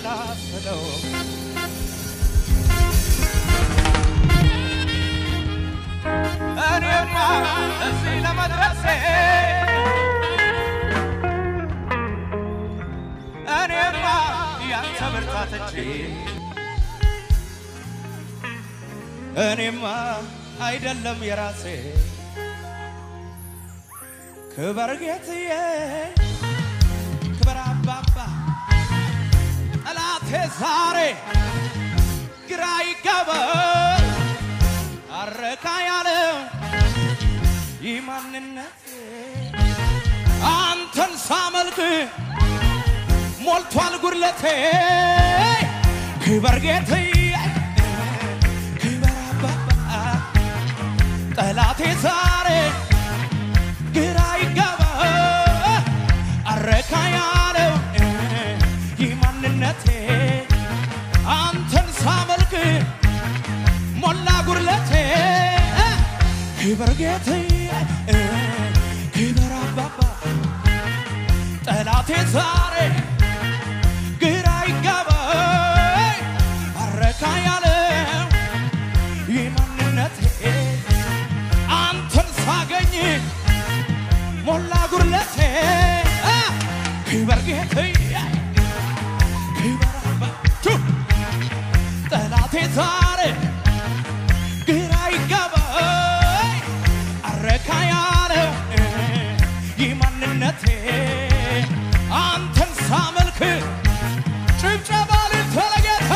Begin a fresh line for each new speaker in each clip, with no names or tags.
ሳሰላስለው እኔማ እዚህ ለመድረሴ እኔማ ያንተ ብርታት እንጂ እኔማ አይደለም የራሴ ክበር ጌትዬ ክበር አባባ ጠላቴ ዛሬ ግራ ይገባል አረካ ያለው ይህ ማንነት አንተን ሳመልክ ሞልቷል ጉድለቴ ክበር ጌትዬ ክበር አባባ ጠላቴ ዛሬ ግራ ይገባ አረካ ያለው ይህ ማንነቴ አንተን ሳመልክ ሞላ ጉድለቴ ክበር ጌትዬ ክበር አባባ ጠላቴ ዛሬ ግራ ይገባ አረካ ያለው ይህ ማንነቴ አንተን ሳገኝ ሞላ ጉድለቴ ክበር ጌትዬ ክበር አባቱ ጠላቴ ዛሬ ግራ ይገባኝ አረካ ያለው ይህ ማንነቴ አንተን ሳመልክ ጭብጨባ ልትለጌታ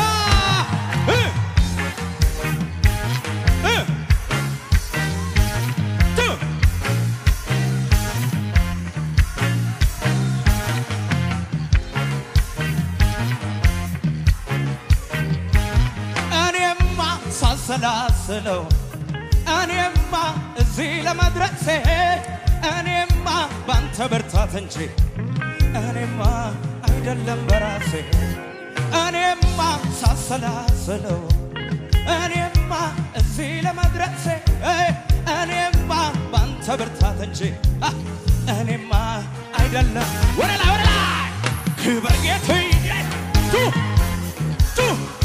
እኔማ ሳሰላስለው እኔማ እዚህ ለመድረሴ እኔማ ባንተ ብርታት እንጂ እኔማ አይደለም በራሴ እኔማ ሳሰላስለው እኔማ እዚህ ለመድረሴ እኔማ ባንተ ብርታት እንጂ አ፣ እኔማ አይደለም ወደ ላይ ወደ ላይ ክበር ጌትዬ ቱ ቱ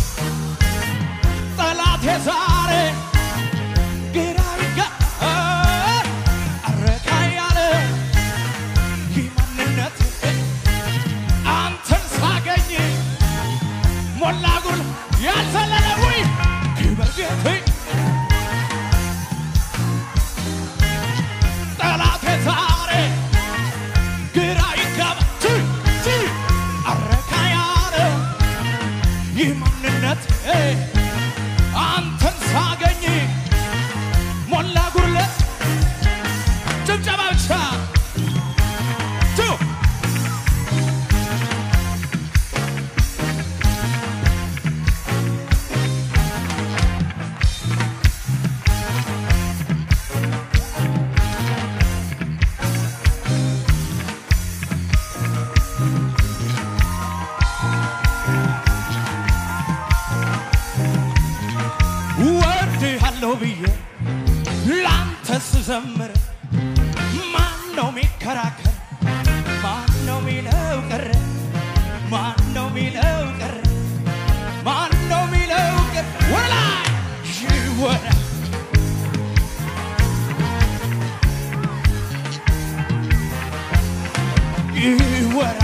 ጠላቴ ዛሬ ግራ ይገባል አረካ ያለ ይህ ማንነት አንተን ሳገኝ ሞላ ጉል ያልዘለለ ወይ ክበር ጌትዬ ጠላቴ ዛሬ ግራ ይገባ ቱ ቱ አረካ ያለ ይህ ማንነት አንተን ሳገኝ ሞላ ጉድለት ጭብጨባ ብቻ ቱ ወድሃለሁ ብዬ ላንተ ስዘምር ማን ነው ሚከራከር? ማን ነው ሚለው ቀረ? ማን ነው ሚለው ቀረ? ማን ነው ሚለው ቀረ? ወደ ላይ ይወራ ይወራ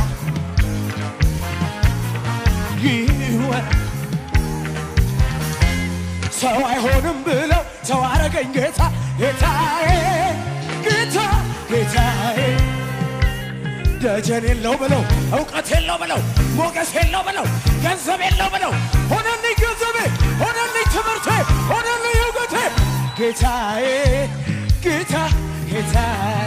ይወራ ሰው አይሆንም ብለው ሰው አረገኝ ጌታ ጌታዬ ጌታ ጌታዬ ደጀን የለው ብለው እውቀት የለው ብለው ሞገስ የለው ብለው ገንዘብ የለው ብለው ሆነልኝ ገንዘቤ ሆነልኝ ትምህርቴ ሆነልኝ እውቀቴ ጌታዬ ጌታ ጌታዬ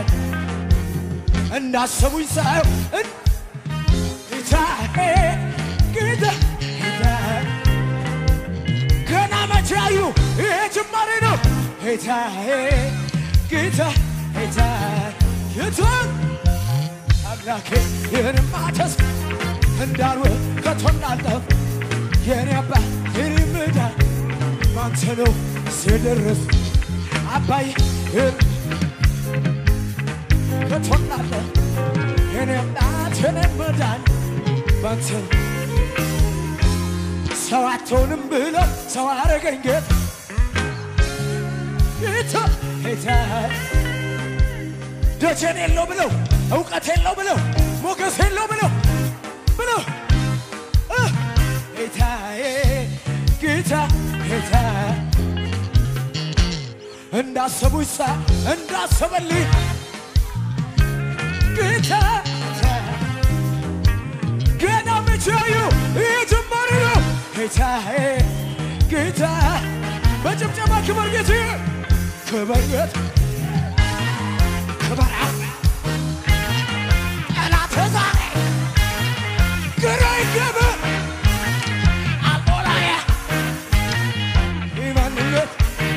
እንዳሰቡኝ ሳየው እን- ጌታዬ ጌታ ጌታዬ ገና መቼ አዩ? ይሄ ጅማሬ ነው። ጌታዬ ጌታ ጌታ የቱን አምላኬ ይህንማ ተስፋ እንዳልወ ከቶ እንዳልጠፍ የኔ አባት የኔ መዳን ባንተ ነው ሲደርስ አባይ ይህን ከቶ እንዳልጠፍ የኔ አባት የኔ መዳን ባንተ ሰው አትሆንም ብለው ሰው አረገኝ ጌታ ጌታ ጌታ ደጀን የለው ብለው እውቀት የለው ብለው ሞገስ የለው ብለው ብለው እ ጌታዬ ጌታ ጌታ እንዳሰቡኝ ሳ እንዳሰበልኝ ጌታ ጌታ ገና መቻዩ የጀመረ ነው ጌታዬ ጌታ በጭብጨባ ክበር ጌታ ክበር ጌታ ክበር ጠላት ዛሬ ግራ ይገባ አልቦላየ ኢማንነት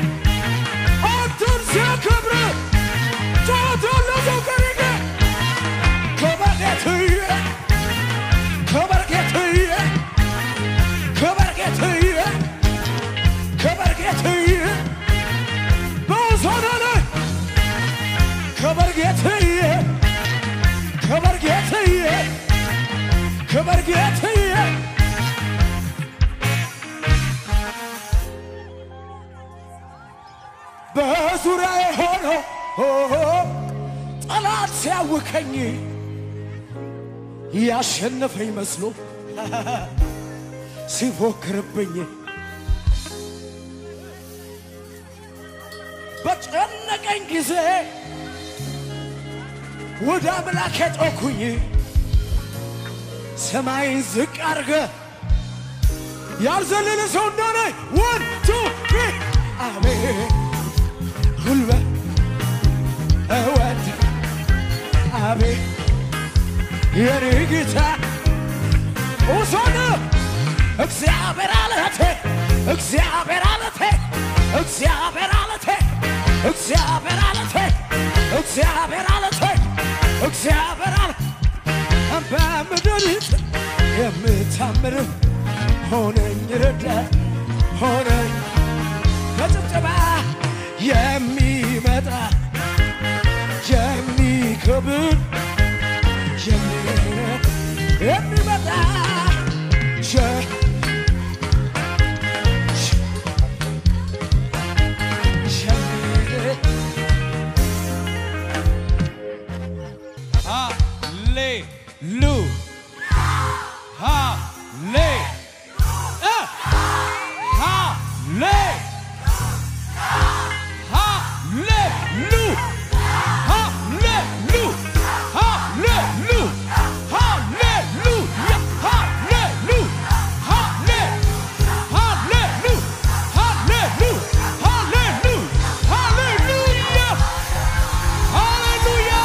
አንተን ሲያከብር ቶቶለዘው ከሪገ ክበር ጌትዬ ክበር ጌትዬ ክበር ጌትዬ ክበር ጌትዬ በውሳና ላይ ክበር ጌትዬ ክበር ጌትዬ ክበር ጌትዬ በዙሪያዬ ሆኖ ጠላት ሲያውከኝ ያሸነፈኝ መስሎ ሲፎክርብኝ በጨነቀኝ ጊዜ ወደ አምላክ ጮኩኝ። ሰማይን ዝቅ አርገ ያልዘለለ ሰው እንደሆነ ወን ቱ አቤት ጉልበት እወድ አቤት የኔ ጌታ ኡሶን እግዚአብሔር አለቴ እግዚአብሔር አለቴ እግዚአብሔር አለቴ እግዚአብሔር አለቴ እግዚአብሔር አለቴ እግዚአብሔር አለ በምድሪት የምታምር ሆነኝ ረዳት ሆነኝ በጭብጨባ የሚመጣ የሚከብር የሚ- የሚመጣ ሸ- ሸ-
ሃሌሉ ሃሌ እ ሃሌ ሃሌሉ ሃሌሉ ሃሌሉ ሃሌሉ ሃሌሉ ሃሌ ሃሌሉ ሃሌሉ ሃሌሉ ሃሌሉያ ሃሌሉያ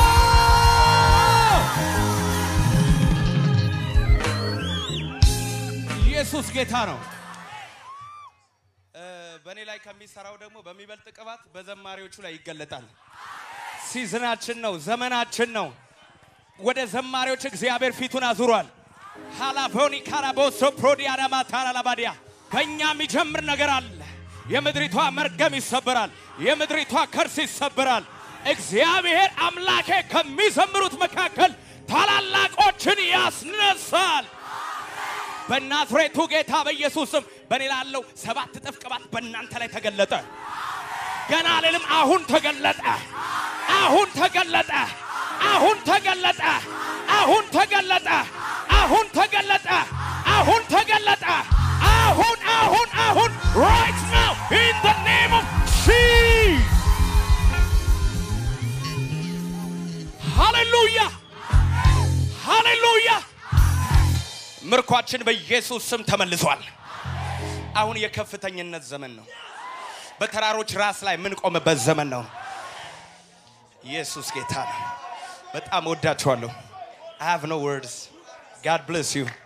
ኢየሱስ ጌታ ነው። በእኔ ላይ ከሚሰራው ደግሞ በሚበልጥ ቅባት በዘማሪዎቹ ላይ ይገለጣል። ሲዝናችን ነው፣ ዘመናችን ነው። ወደ ዘማሪዎች እግዚአብሔር ፊቱን አዙሯል። ሃላፎኒ ካራቦሶ ፕሮዲያዳማ ታራላባዲያ በእኛ የሚጀምር ነገር አለ። የምድሪቷ መርገም ይሰበራል። የምድሪቷ ከርስ ይሰበራል። እግዚአብሔር አምላኬ ከሚዘምሩት መካከል ታላላቆችን ያስነሳል። በናዝሬቱ ጌታ በኢየሱስ ስም በእኔ ላለው ሰባት እጥፍ ቅባት በእናንተ ላይ ተገለጠ። ገና አልልም፣ አሁን ተገለጠ። አሁን ተገለጠ። አሁን ተገለጠ። አሁን ተገለጠ። አሁን ተገለጠ። አሁን ተገለጠ። አሁን አሁን አሁን right now in the name of Jesus ሃሌሉያ ሃሌሉያ ምርኳችን በኢየሱስ ስም ተመልሷል። አሁን የከፍተኝነት ዘመን ነው። በተራሮች ራስ ላይ የምንቆምበት ዘመን ነው። ኢየሱስ ጌታ ነው። በጣም ወዳችኋለሁ። I have no words. God bless you.